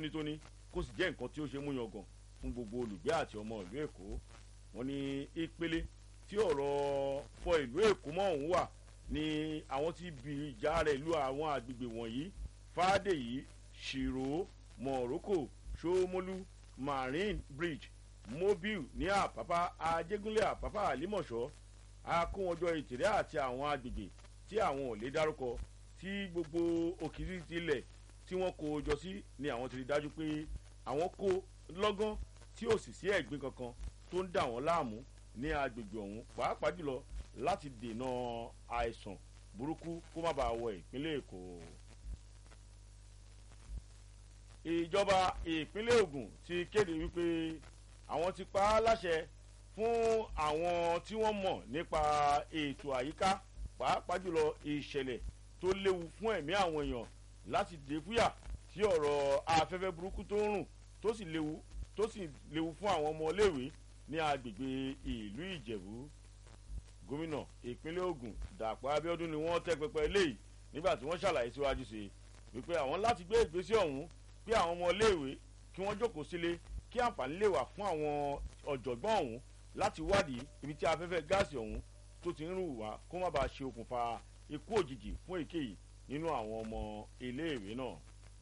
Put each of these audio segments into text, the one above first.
tónítóní kó sì jẹ́ nǹkan tí ó ṣe mú yangàn fún gbogbo olùgbé àti ọmọ ìlú èkó wọn ní ìpele tí ọ̀rọ̀ fọ ìlú èkó mọ́ òun wà ní àwọn tí bí ìjà rẹ̀ lu àwọn àgbègbè wọ̀nyí fàdèyí ṣìrò morocco ṣómólú marine bridge mobile ní àpápá ajégúnlẹ̀ àpápá àlímọ̀ṣọ́ akówọjọ ìtìrẹ́ àti àwọn agbègbè tí àwọn ò lè dárúkọ tí gbogbo òkìtì tilẹ̀ tí wọ́n kó jọ sí ni àwọn ti rí dájú pé àwọn kó lọ́gán tí ò sì sí ẹ̀gbin kankan tó ń dà wọ́n láàmú ní agbègbè ọ̀hún pàápàá jùlọ láti dènà àìsàn burúkú kó má bàa wọ ìpínlẹ̀ èkó. ìjọba ìpínlẹ̀ ogun ti kéde wípé àwọn ti pa á láṣẹ fún àwọn tí wọ́n mọ̀ nípa ètò àyíká pàápàá jùlọ ìṣẹ̀lẹ̀ tó léwu fún ẹ̀mí àwọn èèyàn láti dé fúyà tí ọ̀rọ̀ afẹ́fẹ́ burúkú tó ń rùn tó sì léwu tó sì léwu fún àwọn ọmọléèwé ní agbègbè ìlú ìjẹ̀bú gómìnà ìpínlẹ̀ ogun dàpọ̀ abiodun ni wọ́n tẹ́ pẹpẹ eléyìí nígbà tí wọ́n ṣàlàyé síwájú sí i wípé àwọn láti gbé ìgbésẹ̀ ọ̀hún pé àwọn ọmọléèwé kí wọ́n jókòó sílé kí àǹfààní lè wà fún àwọn ọ̀jọ̀gbọ́n ọ̀hún láti wádìí ibi tí afẹ́fẹ́ gáàsì ọ̀hún tó ti ń rù wá kó má bàa ṣe okùnfà ikú òjijì fún èkéyìí nínú àwọn ọmọ iléèwé náà.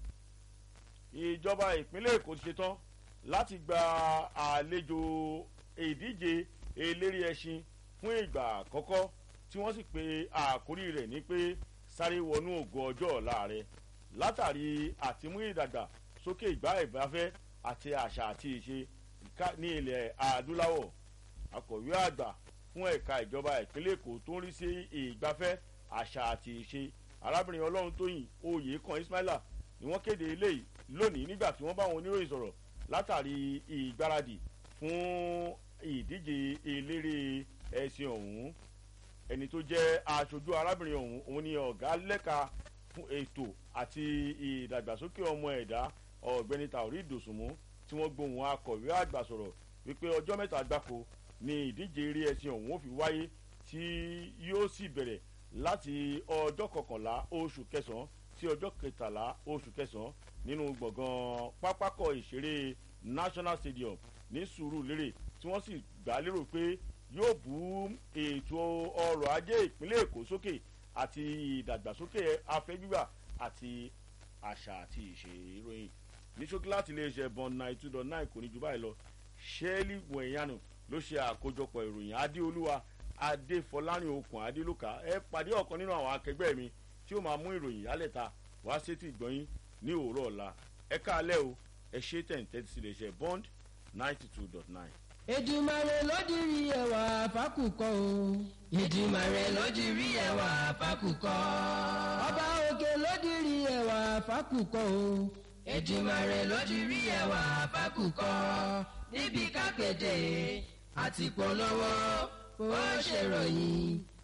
ìjọba ìpínlẹ̀ èkó ti ṣetán láti gba àlejò ìdíje eléré ẹṣin fún ìgbà àkọ́kọ́ tí wọ́n sì pe àkórí rẹ̀ ní pé sáré wọnú ògo ọjọ́ ọ̀la rẹ̀ látàrí àtimú ìdàgbà sókè ìgbà ìbáfẹ́ àti àṣà àti ìṣe ní ilẹ̀ adúláwọ̀ akọ̀wé àgbà fún ẹ̀ka ìjọba ìpínlẹ̀ èkó tó ń rí sí ìgbafẹ́ àṣà àti ìṣe arábìnrin ọlọ́run tóyìn oyè kan ismaila ni wọ́n kéde eléyìí lónìí nígbà tí wọ́n bá wọn oníròyìn sọ̀rọ̀ látàrí ìgbáradì fún ìdíje eléré ẹ̀sìn ọ̀hún ẹni tó jẹ́ aṣojú arábìnrin ọ̀hún òun ni ọ̀gá lẹ́ka fún ètò àti ìdàgbàsókè ọmọ ẹ̀dá ọ̀gbẹ́ni taori dòsùnmú tí wọ́n gbohùn akọ̀wé àgbà sọ̀rọ̀ wípé ọjọ́ mẹ́ta gbáko ni ìdíje eré ẹ̀sìn ọ̀hún ó fi wáyé tí yóò sì bẹ̀rẹ̀ láti ọjọ́ kọkànlá oṣù kẹsàn-án sí ọjọ́ kẹtàlá oṣù kẹsàn-án nínú gbọ̀ngàn pápákọ̀ ìṣeré national stadium ní sùúrùlérè tí wọ́n sì gbà lérò pé yóò bú ètò ọrọ̀ ajé ìpínlẹ̀ èkó sókè àti ìdàgbàsókè afẹ́ gbígbà àti àṣà àti ìṣe ìròyìn ní ṣókí láti iléeṣẹ́ bond nine two dot nine kò ní ju báyìí lọ ṣẹ́ẹ́lì wẹ̀yánù ló ṣe àkójọpọ̀ ìròyìn adéolúwa adéfọlárin okùn adélùkà ẹ pàdé ọ̀kan nínú àwọn akẹgbẹ́ mi tí ó máa mú ìròyìn yálẹ̀ta wá sétí ìgbọ́yìn ní òwúrọ̀ ọ̀la ẹ káalẹ́ o ẹ ṣe tẹ̀ǹtẹ̀ sí iléeṣẹ́ bond ninety two dot nine. èdùmàrè ló dirí ẹwà fákùkọ o. ìdìmàrè ló dirí ẹwà fákùkọ. ọba òkè ló dirí ẹwà fákùkọ o. ìdìmàrè ló dirí ẹwà fákùkọ. níbi kápẹ́tẹ̀ àti polówó ó ṣèròyìn